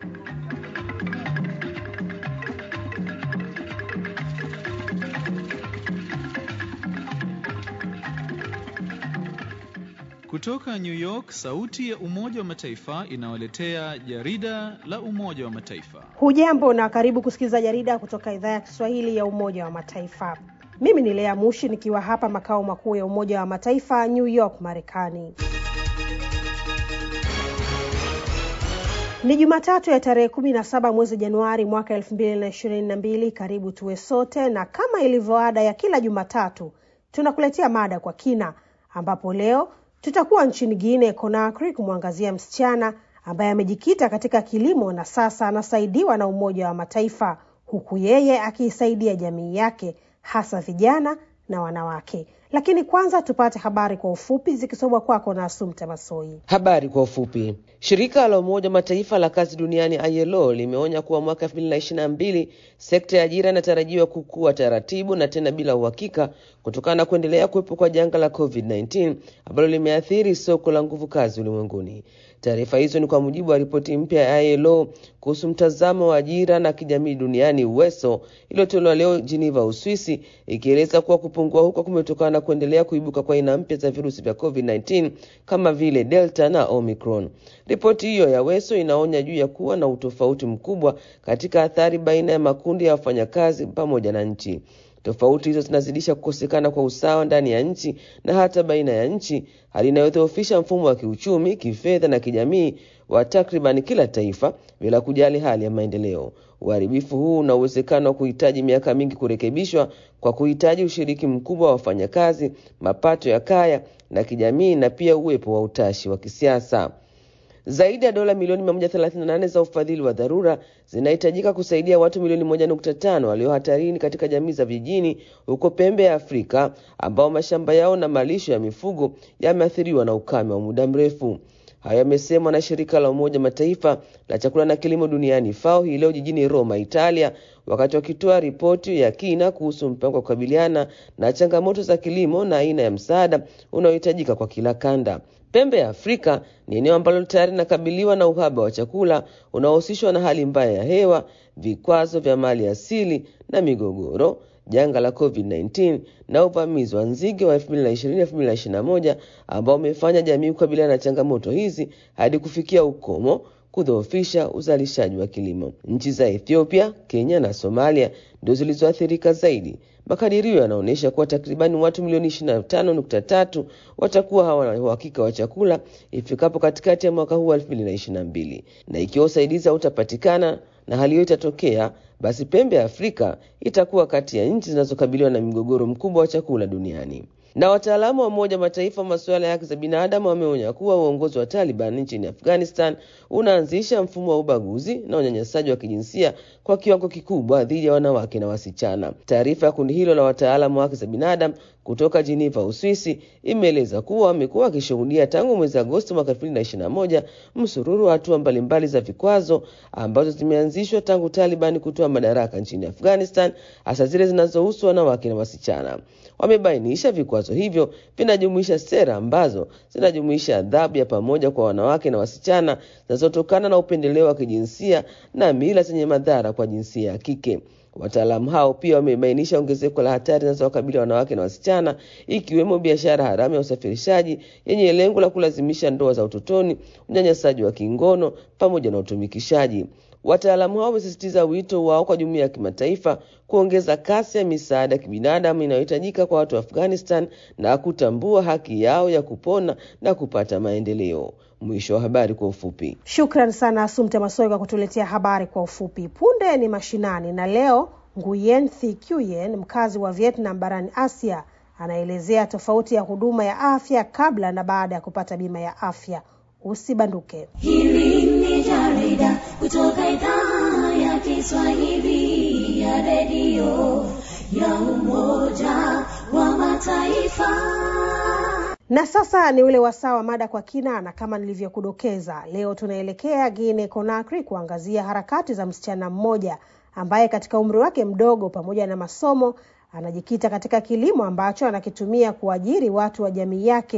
Kutoka New York, sauti ya Umoja wa Mataifa inawaletea jarida la Umoja wa Mataifa. Hujambo na karibu kusikiliza jarida kutoka idhaa ya Kiswahili ya Umoja wa Mataifa. Mimi ni Lea Mushi nikiwa hapa makao makuu ya Umoja wa Mataifa New York, Marekani. Ni Jumatatu ya tarehe kumi na saba mwezi Januari mwaka elfu mbili na ishirini na mbili. Karibu tuwe sote, na kama ilivyo ada ya kila Jumatatu tunakuletea mada kwa kina, ambapo leo tutakuwa nchini Guinea Conakry kumwangazia msichana ambaye amejikita katika kilimo na sasa anasaidiwa na Umoja wa Mataifa, huku yeye akiisaidia jamii yake hasa vijana na wanawake. Lakini kwanza tupate habari kwa ufupi zikisomwa kwako na Asumta Masoi. Habari kwa ufupi. Shirika la Umoja wa Mataifa la kazi duniani ILO limeonya kuwa mwaka 2022 sekta ya ajira inatarajiwa kukua taratibu na tena bila uhakika kutokana na kuendelea kuwepo kwa janga la COVID-19 ambalo limeathiri soko la nguvu kazi ulimwenguni. Taarifa hizo ni kwa mujibu wa ripoti mpya ya ILO kuhusu mtazamo wa ajira na kijamii duniani UWESO iliyotolewa leo Geneva, Uswisi, ikieleza kuwa kupungua huko kumetokana na kuendelea kuibuka kwa aina mpya za virusi vya COVID-19 kama vile Delta na Omicron. Ripoti hiyo ya WESO inaonya juu ya kuwa na utofauti mkubwa katika athari baina ya makundi ya wafanyakazi pamoja na nchi. Tofauti hizo zinazidisha kukosekana kwa usawa ndani ya nchi na hata baina ya nchi, hali inayodhoofisha mfumo wa kiuchumi, kifedha na kijamii wa takriban kila taifa bila kujali hali ya maendeleo. Uharibifu huu una uwezekano wa kuhitaji miaka mingi kurekebishwa kwa kuhitaji ushiriki mkubwa wa wafanyakazi, mapato ya kaya na kijamii, na pia uwepo wa utashi wa kisiasa. Zaidi ya dola milioni 138 za ufadhili wa dharura zinahitajika kusaidia watu milioni 1.5 walio hatarini katika jamii za vijijini huko pembe ya Afrika ambao mashamba yao na malisho ya mifugo yameathiriwa na ukame wa muda mrefu. Hayo yamesemwa na shirika la Umoja Mataifa la chakula na kilimo duniani FAO hii leo jijini Roma, Italia, wakati wakitoa ripoti ya kina kuhusu mpango wa kukabiliana na changamoto za kilimo na aina ya msaada unaohitajika kwa kila kanda. Pembe ya Afrika ni eneo ambalo tayari linakabiliwa na uhaba wa chakula unaohusishwa na hali mbaya ya hewa, vikwazo vya mali asili na migogoro, janga la COVID-19 na uvamizi wa nzige wa 2020-2021 ambao umefanya jamii kukabiliana na changamoto hizi hadi kufikia ukomo kudhoofisha uzalishaji wa kilimo. Nchi za Ethiopia, Kenya na Somalia ndio zilizoathirika zaidi. Makadirio yanaonyesha kuwa takribani watu milioni 25.3 watakuwa hawana uhakika wa chakula ifikapo katikati ya mwaka huu wa 2022, na ikiwa usaidizi hautapatikana na hali hiyo itatokea, basi pembe ya Afrika itakuwa kati ya nchi zinazokabiliwa na mgogoro mkubwa wa chakula duniani. Na wataalamu wa Umoja Mataifa wa masuala ya haki za binadamu wameonya kuwa uongozi wa Taliban nchini Afghanistan unaanzisha mfumo wa ubaguzi na unyanyasaji wa kijinsia kwa kiwango kikubwa dhidi ya wanawake na wasichana. Taarifa ya kundi hilo la wataalamu wa haki za binadamu kutoka Geneva, Uswisi, imeeleza kuwa wamekuwa wakishuhudia tangu mwezi Agosti mwaka 2021 msururu wa hatua mbalimbali za vikwazo ambazo zimeanzishwa tangu Taliban kutoa madaraka nchini Afghanistan, hasa zile zinazohusu wanawake na wasichana. Wamebainisha vikwazo hivyo vinajumuisha sera ambazo zinajumuisha adhabu ya pamoja kwa wanawake na wasichana zinazotokana na upendeleo wa kijinsia na mila zenye madhara kwa jinsia ya kike. Wataalamu hao pia wamebainisha ongezeko la hatari zinazowakabili wanawake na wasichana, ikiwemo biashara haramu ya usafirishaji yenye lengo la kulazimisha ndoa za utotoni, unyanyasaji wa kingono pamoja na utumikishaji. Wataalamu hao wamesisitiza wito wao kwa jumuiya ya kimataifa kuongeza kasi ya misaada ya kibinadamu inayohitajika kwa watu wa Afghanistan na kutambua haki yao ya kupona na kupata maendeleo. Mwisho wa habari kwa ufupi. Shukran sana Asumte Masoi kwa kutuletea habari kwa ufupi. Punde ni mashinani, na leo Nguyen Thi Kiuen, mkazi wa Vietnam barani Asia, anaelezea tofauti ya huduma ya afya kabla na baada ya kupata bima ya afya. Usibanduke. Hili ni jarida kutoka idhaa ya Kiswahili ya redio ya Umoja wa Mataifa. Na sasa ni ule wasaa wa mada kwa kina, na kama nilivyokudokeza, leo tunaelekea Guinea Conakry kuangazia harakati za msichana mmoja ambaye katika umri wake mdogo pamoja na masomo anajikita katika kilimo ambacho anakitumia kuajiri watu wa jamii yake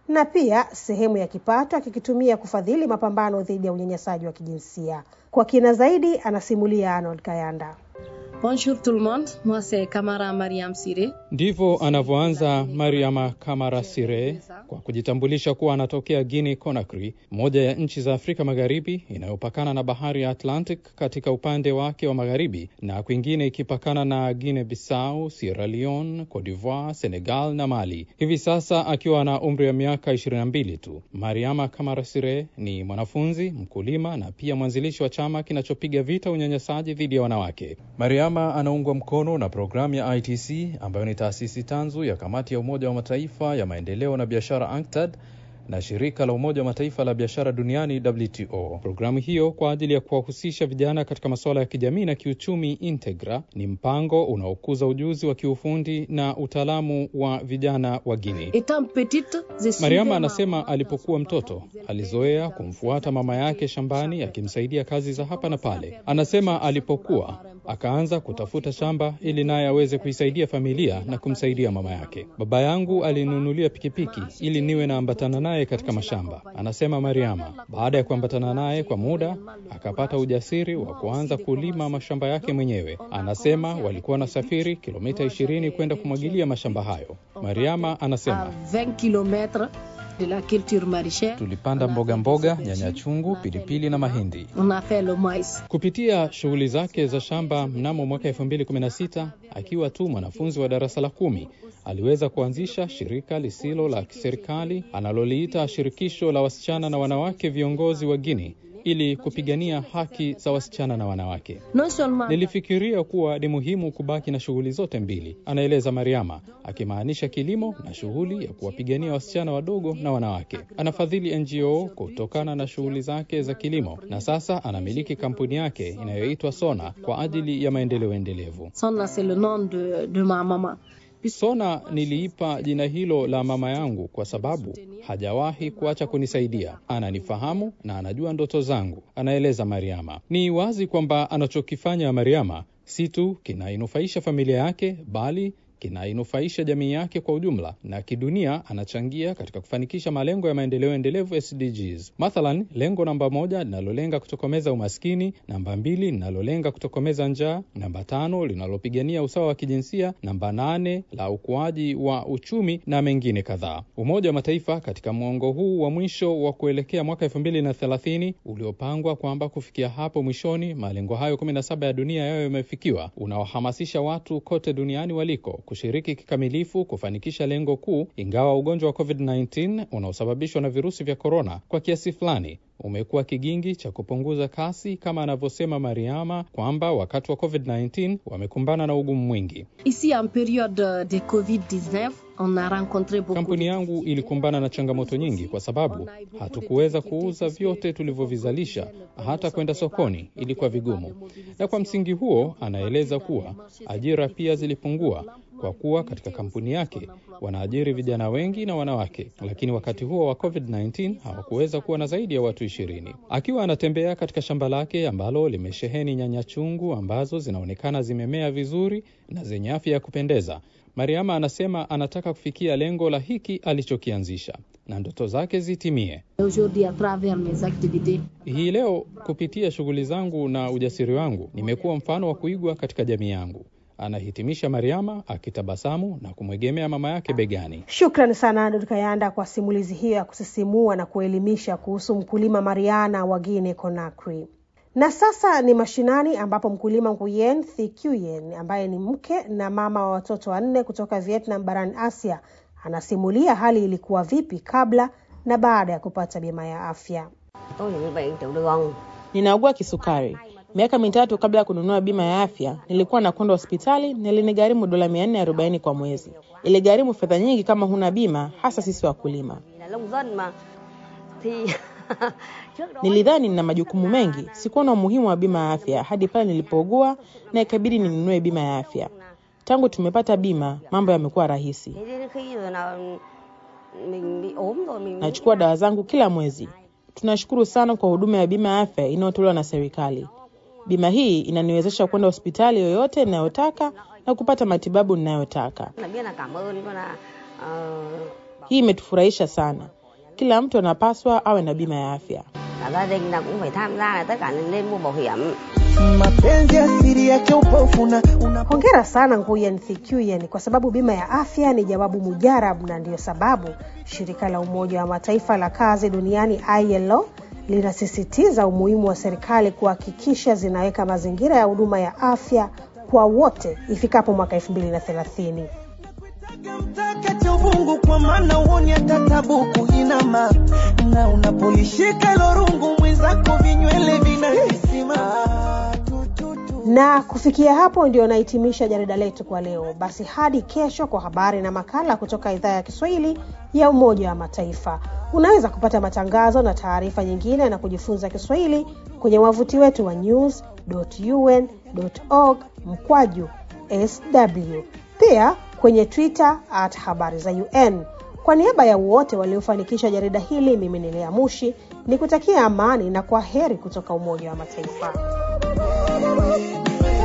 na pia sehemu ya kipato akikitumia kufadhili mapambano dhidi ya unyanyasaji wa kijinsia. Kwa kina zaidi, anasimulia Arnold Kayanda. Bonjour tout le monde, moi c'est Kamara Mariam Sire. Ndivyo anavyoanza Mariama Kamara Sire kwa kujitambulisha kuwa anatokea Guinea Conakry, moja ya nchi za Afrika Magharibi inayopakana na bahari ya Atlantic katika upande wake wa magharibi na kwingine ikipakana na Guinea Bissau, Sierra Leone, Cote d'Ivoire, Senegal na Mali. Hivi sasa akiwa na umri wa miaka 22 tu. Mariama Kamara Sire ni mwanafunzi, mkulima na pia mwanzilishi wa chama kinachopiga vita unyanyasaji dhidi ya wanawake. Mariama anaungwa mkono na programu ya ITC ambayo ni taasisi tanzu ya kamati ya Umoja wa Mataifa ya maendeleo na biashara UNCTAD na shirika la Umoja wa Mataifa la biashara duniani WTO. Programu hiyo kwa ajili ya kuwahusisha vijana katika masuala ya kijamii na kiuchumi Integra ni mpango unaokuza ujuzi wa kiufundi na utaalamu wa vijana wa Guinea. Étant petite, je suis Mariama anasema alipokuwa mtoto alizoea kumfuata mama yake shambani akimsaidia kazi za hapa na pale. Anasema alipokuwa akaanza kutafuta shamba ili naye aweze kuisaidia familia na kumsaidia mama yake. Baba yangu alinunulia pikipiki ili niwe naambatana naye katika mashamba, anasema Mariama. Baada ya kuambatana naye kwa muda, akapata ujasiri wa kuanza kulima mashamba yake mwenyewe. Anasema walikuwa wanasafiri kilomita 20 kwenda kumwagilia mashamba hayo. Mariama à anasema 20 km de la culture maraîchère. tulipanda mboga mboga, nyanya chungu, pilipili na mahindi. On a fait le maïs. Kupitia shughuli zake za shamba mnamo mwaka 2016 akiwa tu mwanafunzi wa darasa la kumi aliweza kuanzisha shirika lisilo la kiserikali analoliita Shirikisho la Wasichana na Wanawake Viongozi wa Guinea ili kupigania haki za wasichana na wanawake. Non seulement Nilifikiria kuwa ni muhimu kubaki na shughuli zote mbili, anaeleza Mariama, akimaanisha kilimo na shughuli ya kuwapigania wasichana wadogo na wanawake. Anafadhili NGO kutokana na shughuli zake za kilimo na sasa anamiliki kampuni yake inayoitwa Sona kwa ajili ya maendeleo endelevu. Sonna c'est le nom de, de ma maman. Sona niliipa jina hilo la mama yangu kwa sababu hajawahi kuacha kunisaidia. Ananifahamu na anajua ndoto zangu, anaeleza Mariama. Ni wazi kwamba anachokifanya Mariama si tu kinainufaisha familia yake, bali kinainufaisha jamii yake kwa ujumla, na kidunia anachangia katika kufanikisha malengo ya maendeleo endelevu SDGs. Mathalan, lengo namba moja linalolenga kutokomeza umaskini, namba mbili linalolenga kutokomeza njaa, namba tano linalopigania usawa wa kijinsia, namba nane la ukuaji wa uchumi na mengine kadhaa. Umoja wa Mataifa katika mwongo huu wa mwisho wa kuelekea mwaka elfu mbili na thelathini uliopangwa kwamba kufikia hapo mwishoni malengo hayo kumi na saba ya dunia yayo yamefikiwa, unawahamasisha watu kote duniani waliko kushiriki kikamilifu kufanikisha lengo kuu, ingawa ugonjwa wa COVID-19 unaosababishwa na virusi vya korona kwa kiasi fulani umekuwa kigingi cha kupunguza kasi, kama anavyosema Mariama kwamba wakati wa COVID-19 wamekumbana na ugumu mwingi. Ici, en période de Covid-19, on a rencontré beaucoup Kampuni de yangu ilikumbana na changamoto nyingi kwa sababu hatukuweza kuuza vyote tulivyovizalisha, hata kwenda sokoni ilikuwa vigumu. Na kwa msingi huo, anaeleza kuwa ajira pia zilipungua kwa kuwa katika kampuni yake wanaajiri vijana wengi na wanawake, lakini wakati huo wa COVID-19 hawakuweza kuwa na zaidi ya watu ishirini. Akiwa anatembea katika shamba lake ambalo limesheheni nyanya chungu ambazo zinaonekana zimemea vizuri na zenye afya ya kupendeza, Mariama anasema anataka kufikia lengo la hiki alichokianzisha na ndoto zake zitimie. Aujourd'hui, à travers mes activités, Hii leo kupitia shughuli zangu na ujasiri wangu nimekuwa mfano wa kuigwa katika jamii yangu, anahitimisha Mariama akitabasamu na kumwegemea mama yake begani. Shukrani sana Arnold Kayanda kwa simulizi hiyo ya kusisimua na kuelimisha kuhusu mkulima Mariana wa Guinea Conakry. Na sasa ni mashinani ambapo mkulima Nguyen Thi Quyen ambaye ni mke na mama wa watoto wanne kutoka Vietnam barani Asia anasimulia hali ilikuwa vipi kabla na baada ya kupata bima ya afya. Tôi là người bệnh tiểu đường. Ninaugua kisukari. Miaka mitatu kabla ya kununua bima ya afya, nilikuwa nakwenda hospitali na ilinigharimu dola mia nne arobaini kwa mwezi. Iligharimu fedha nyingi kama huna bima, hasa sisi wakulima. Vì là nông dân mà. Thì trước đó Nilidhani nina majukumu mengi, sikuwa na umuhimu wa bima ya afya hadi pale nilipougua na ikabidi ninunue bima ya afya. Tangu tumepata bima, mambo yamekuwa rahisi. thế đến khi rồi là mình bị ốm rồi mình Nachukua dawa zangu kila mwezi. Tunashukuru sana kwa huduma ya bima ya afya inayotolewa na serikali. Bima hii inaniwezesha kwenda hospitali yoyote ninayotaka na kupata matibabu ninayotaka. là biết là cảm ơn con là ờ, Hii imetufurahisha sana. kila mtu anapaswa awe na bima ya afya. cả gia đình là cũng phải tham gia là tất cả nên mua bảo hiểm mapenzi asiri yake upofu na una Hongera sana Nguyen Thi Kiuen kwa sababu bima ya afya ni jawabu mujarabu, na ndiyo sababu shirika la Umoja wa Mataifa la kazi duniani ILO linasisitiza umuhimu wa serikali kuhakikisha zinaweka mazingira ya huduma ya afya kwa wote ifikapo mwaka 2030. mtaka cha uvungu kwa maana uoni hata tabuku inama na unapolishika hilo rungu mwenzako vinywele vinahisima Na kufikia hapo ndio nahitimisha jarida letu kwa leo. Basi hadi kesho kwa habari na makala kutoka idhaa ya Kiswahili ya Umoja wa Mataifa. Unaweza kupata matangazo na taarifa nyingine na kujifunza Kiswahili kwenye wavuti wetu wa news.un.org mkwaju sw, pia kwenye Twitter at habari za UN. Kwa niaba ya wote waliofanikisha jarida hili, mimi ni Lea Mushi ni kutakia amani na kwa heri kutoka Umoja wa Mataifa.